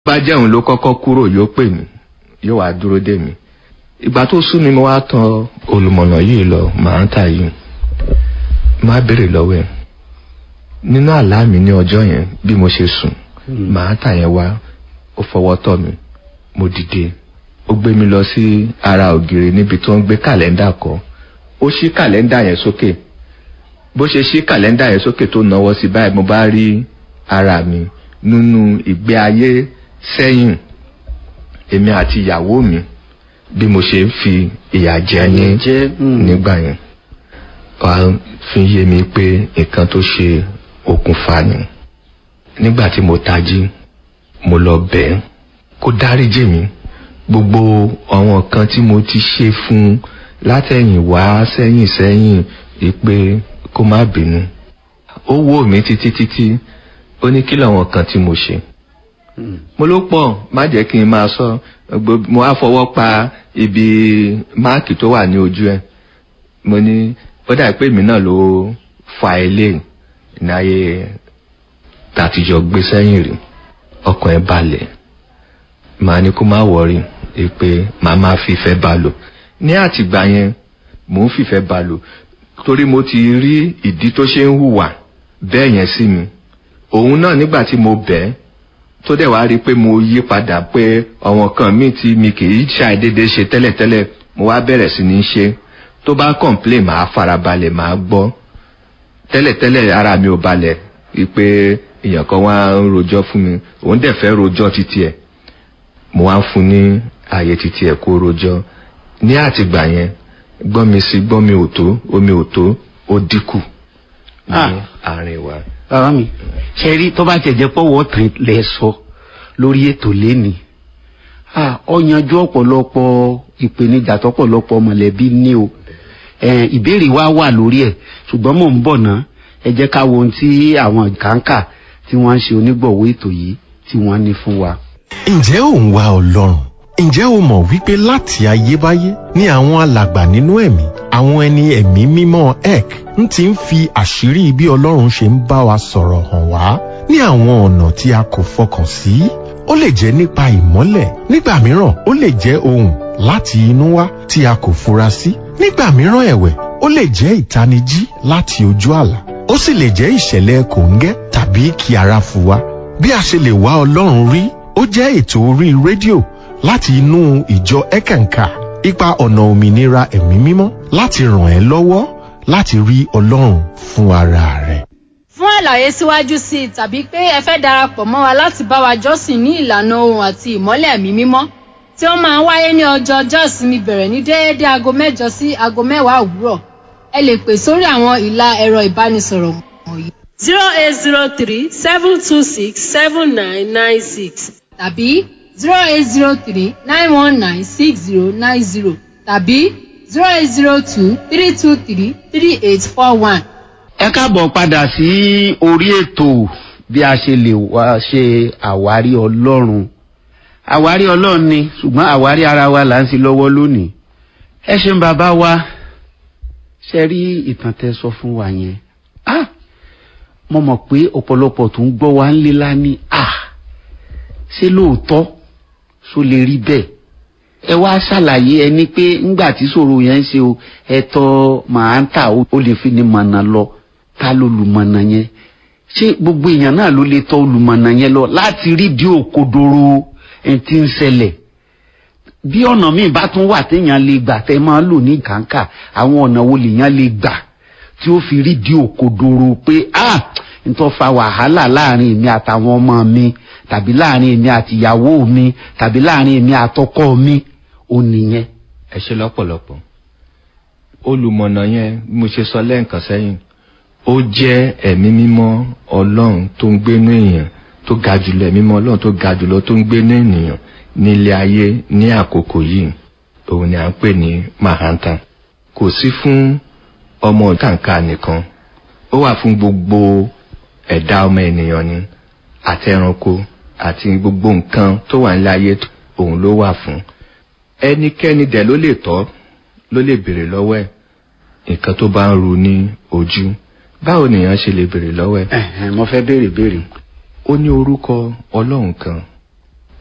bá jẹun ló kọ́kọ́ kúrò yóò pè mí yóò wá dúró dè mí ìgbà tó sú mi mo wá tọ̀ olùmọ̀nà yìí lọ màá ń tà yìí má béèrè lọ́wọ́ ẹ̀ nínú àlá mi ní ọjọ́ yẹn bí mo ṣe sùn màá tà yẹn wá ó fọwọ́ tọ̀ mí mo dìde ó gbé mi lọ sí ara ògiri níbi tó ń gbé kàlẹ́ndà kọ́ ó ṣí kàlẹ́ndà yẹn sókè bó ṣe ṣí kàlẹ́ndà yẹn sókè tó náwó sí báyìí mo bá rí ara mi nínú ìgbé ayé sẹ́yìn èmi àti ìyàwó mi bí mo ṣe ń fi ìyà jẹ ní jẹ́ nígbà yẹn wàá fi yé mi pé nǹkan tó ṣe okùnfà ni nígbà tí mo tají mo lọ bẹ̀ ẹ́ kó dáríjì mi gbogbo àwọn kan tí mo ti ṣe fún un látẹ̀yìn wá sẹ́yìn sẹ́yìn ìpè kó má bínú ó wò mí títí títí ó ní kí làwọn kan tí mo ṣe mo ló pọ̀ má jẹ́ kí n máa sọ gbogbo- mo á fọwọ́ pa ibi máàkì tó wà ní ojú ẹ̀ mo ní ó dà pé èmi náà ló fa ilé náyé tàtijọ́ gbé sẹ́yìn rí ọkàn ẹ̀ balẹ̀ màá ní kó má wọrí pé màá máa fìfẹ́ bá lò ní àtìgbà yẹn mò ń fìfẹ́ bá lò torí mo ti rí ìdí tó ṣe ń hùwà bẹ́ẹ̀ yẹn sí mi òun náà nígbà tí mo bẹ̀ ẹ́ tó dẹ̀ wá rí i pé mo yí padà pé àwọn kan míì tí mi kì í ṣàìdédé ṣe tẹ́lẹ̀tẹ́lẹ̀ mo wá bẹ̀rẹ̀ sí ní ṣe tó bá complain màá farabalẹ̀ màá gbọ́ tẹ́lẹ̀tẹ́lẹ̀ ara mi ò balẹ̀ wípé èèyàn kan wá ń rojọ́ fún mi òun dẹ̀ fẹ́ rojọ́ títí ẹ̀ mo wá ń fún ní ààyè títí ẹ̀ kó rojọ́ ní àtìgbà yẹn gbọ́n mi sí gbọ́n mi ò tó omi ò tó ó dínkù ní Ah. àárín wa. bàbá mi ṣe rí tó bá tẹ̀ jẹ́ pọ́wọ́ tán lẹ sọ lórí ètò lẹ́ni ọ yanjú ọ̀pọ̀lọpọ̀ ìpèníjà tọ́pọ̀lọpọ̀ mọ̀lẹ́bí ní o Eh, ìbéèrè wa wà lórí ẹ̀ ṣùgbọ́n mò ń bọ̀ ná ẹ jẹ́ ká wo ohun tí àwọn kàńkà tí wọ́n ń ṣe onígbọ̀wọ́ ètò yìí tí wọ́n ní fún wa. ǹjẹ́ ò ń wá ọlọ́run ǹjẹ́ o mọ̀ wípé láti ayébáyé ní àwọn alàgbà nínú ẹ̀mí àwọn ẹni ẹ̀mí mímọ́ ek ń ti ń fi àṣírí bí ọlọ́run ṣe ń bá wa sọ̀rọ̀ hàn wá ní àwọn ọ̀nà tí a kò fọkàn sí ó lè jẹ́ nípa ìmọ́lẹ̀ nígbà mìíràn ó lè jẹ́ ohùn láti inú wá tí a kò fura sí nígbà mìíràn ẹ̀wẹ̀ ó lè jẹ́ ìtanijí láti ojú àlá ó sì lè jẹ́ ìṣẹ̀lẹ̀ kòńgẹ́ tàbí kí ara fu wa bí a ṣe lè wá ọlọ́run rí ó jẹ́ ètò orí rédíò láti inú ìjọ ẹ̀kànkà ipa ọ̀nà òmìnira ẹ̀mí mímọ́ láti ràn ẹ́ lọ́wọ́ láti rí ọlọ́run fún ara rẹ̀. fún àlàyé síwájú sí i tàbí pé ẹ fẹ́ darapọ̀ mọ́ wa láti bá wa jọ́sìn ní ìlànà ohun àti ìmọ́lẹ̀ ẹ̀mí mímọ́ tí ó máa ń wáyé ní ọjọ́ ọjọ́ ìsinmi bẹ̀rẹ̀ ní déédéé aago mẹ́jọ sí aago mẹ́wàá òwúrọ̀ ẹ lè pè sórí àwọn ìlà ẹ̀rọ ìbánisọ̀rọ̀ wọ̀nyí zero eight zero three seven two six seven nine nine six tàbí zero eight zero three nine one nine six zero nine zero tàbí zero eight zero two three two three three eight four one. ẹ káàbọ̀ padà sí orí ètò bí a ṣe lè wá ṣe àwárí ọlọ́run àwárí ọlọ́run ni ṣùgbọ́n àwárí ara wa là ń ṣe lọ́wọ́ lónìí ẹ ṣeun bàbá wa ṣe rí ìtàn tẹ sọ fún wa yẹn ah mo mọ̀ pé ọ̀pọ̀lọpọ̀ tó ń gbọ́ wa ń lé lání ah ṣé lóòótọ́ ṣó lè rí bẹ́ẹ̀ ẹ wá ṣàlàyé ẹni pé ńgbà tí ṣòro yẹn ń ṣe o ẹtọ màá ń tà ó lè fi ní mọ̀nà lọ ta ló lùmọ̀nà yẹn ṣé gbogbo èèyàn náà ló lè tọ olùmọ̀nà yẹn lọ láti rí di òkodoro ẹni tí ń ṣẹlẹ̀ bí ọ̀nà míì bá tún wà téèyàn lè gbà tẹ́ máa lò ní kàńkà àwọn ọ̀nà wo lèèyàn lè gbà tí ó fi rí di òkodoro pé ah n tó fa wàhálà láàrin èmi àtàwọn ọmọ mi tàbí láàrin èmi àtìyàwó mi tàbí láàrin èmi àtọkọ mi ó nìyẹn. ẹ ṣe lọ́pọ̀lọpọ̀ olùmọ̀nà yẹn bí mo ṣe sọ lẹ́ǹkan sẹ́yìn ó jẹ́ ẹ̀mí mímọ́ ọlọ́run tó ń gbénú èèyàn tó ga jùlọ ẹ̀mí mímọ́ ọlọ́run tó ga jùlọ tó ń gbénú ènìyàn nílé ayé ní àkókò yìí òun ni à ń pè ní mahanta kò sí fún ọmọ kàǹkà nìkan ó wà fún gbogbo ẹ̀dá ọmọ ènìyàn ni àti ẹranko àti gbogbo nǹkan tó wà nílé ayé òun ló wà fún ẹnikẹ́ni dẹ̀ ló lè tọ́ ló lè béèrè lọ́wọ́ ẹ̀ nǹkan tó bá ń ru ní ojú báwo nìyẹn ṣe lè béèrè lọ́wọ́ ẹ̀ Ẹ̀hẹ̀n, mo fẹ́ béèrè béèrè. ó ní orúkọ ọlọ́run kan